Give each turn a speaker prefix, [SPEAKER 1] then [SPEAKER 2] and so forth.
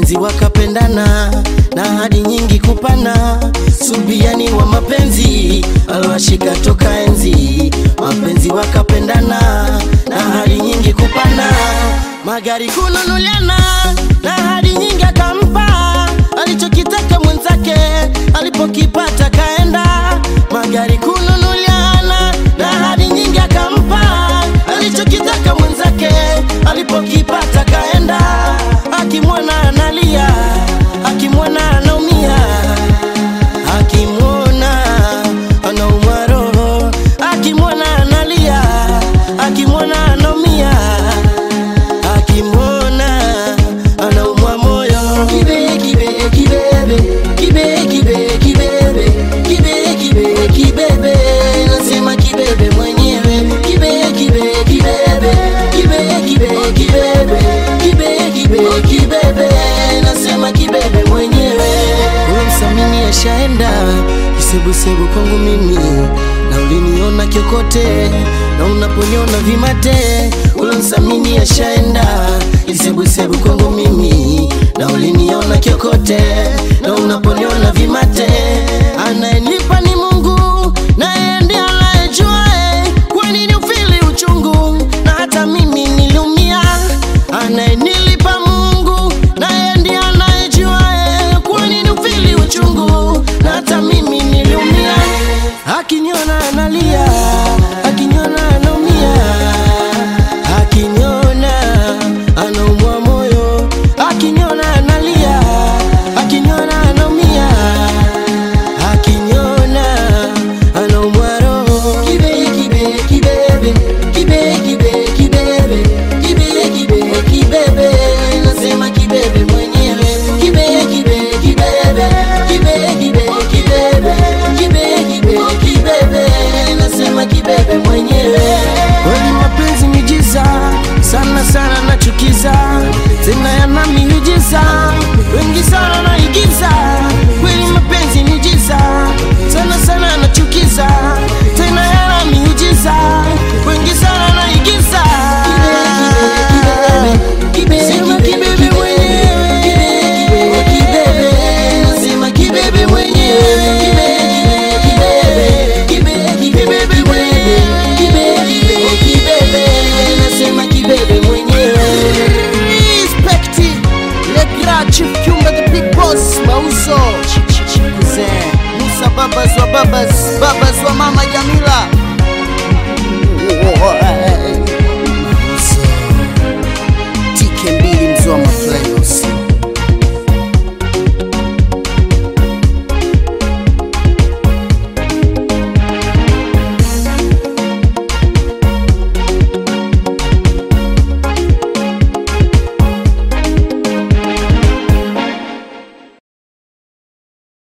[SPEAKER 1] mapenzi wakapendana na hadi nyingi kupana subiani wa mapenzi alwashika toka enzi mapenzi wakapendana na hadi nyingi kupana magari kununuliana na hadi nyingi akampa alichokitaka mwenzake alipokipata kaenda magari kununuliana na hadi nyingi akampa alichokitaka mwenzake alipokipata kaenda akimwona analia akimwona anaumia akimwona anaumwa roho akimwona analia akimwona anaumia akimwona anaumwa moyo kibe kibe kibebe kibe kibe kibebe kibe kibe kibebe nasema kibebe mwenyewe kibe kibe kibebe kibe kibe kibebe kibe kibe kibebe nasema kibebe mwenyewe wewe msamini ashaenda kisebusebu kwangu mimi na uliniona kiokote na unaponyona vimate ule msamini ashaenda kisebusebu kwangu mimi na uliniona kiokote na unaponiona vimate anayenipa ni mungu naye ndiye anayejuae kwa nini ufili uchungu na hata mimi niliumia anayenilipa mungu naye ndiye anayejuae kwa nini ufili uchungu na hata mimi niliumia akiniona analia akiniona anaumia akiniona anaumwa moyo akiniona analia akiniona anaumia akiniona anaumwa roho kibe kibe kibebe kibe kibe kibebe kibe kibe kibebe nasema kibebe mwenyewe kibe kibe kibebe kibe kibe kibebe kibe kibe kibebe nasema kibebe mwenyewe kweli mapenzi miujiza sana sana nachukiza tena yana miujiza wengi sana naigiza kweli mapenzi miujiza sana sana nachukiza tena yana miujiza wengi sana naigiza Sema kibebe mwenyewe Nasema kibebe mwenyewe Kibebe mwenyewe Nasema kibebe mwenyewe
[SPEAKER 2] Respect Le grand chief Kyunga the big boss Mauso Kuzee Musa babas wa babas Babas wa mama Jamila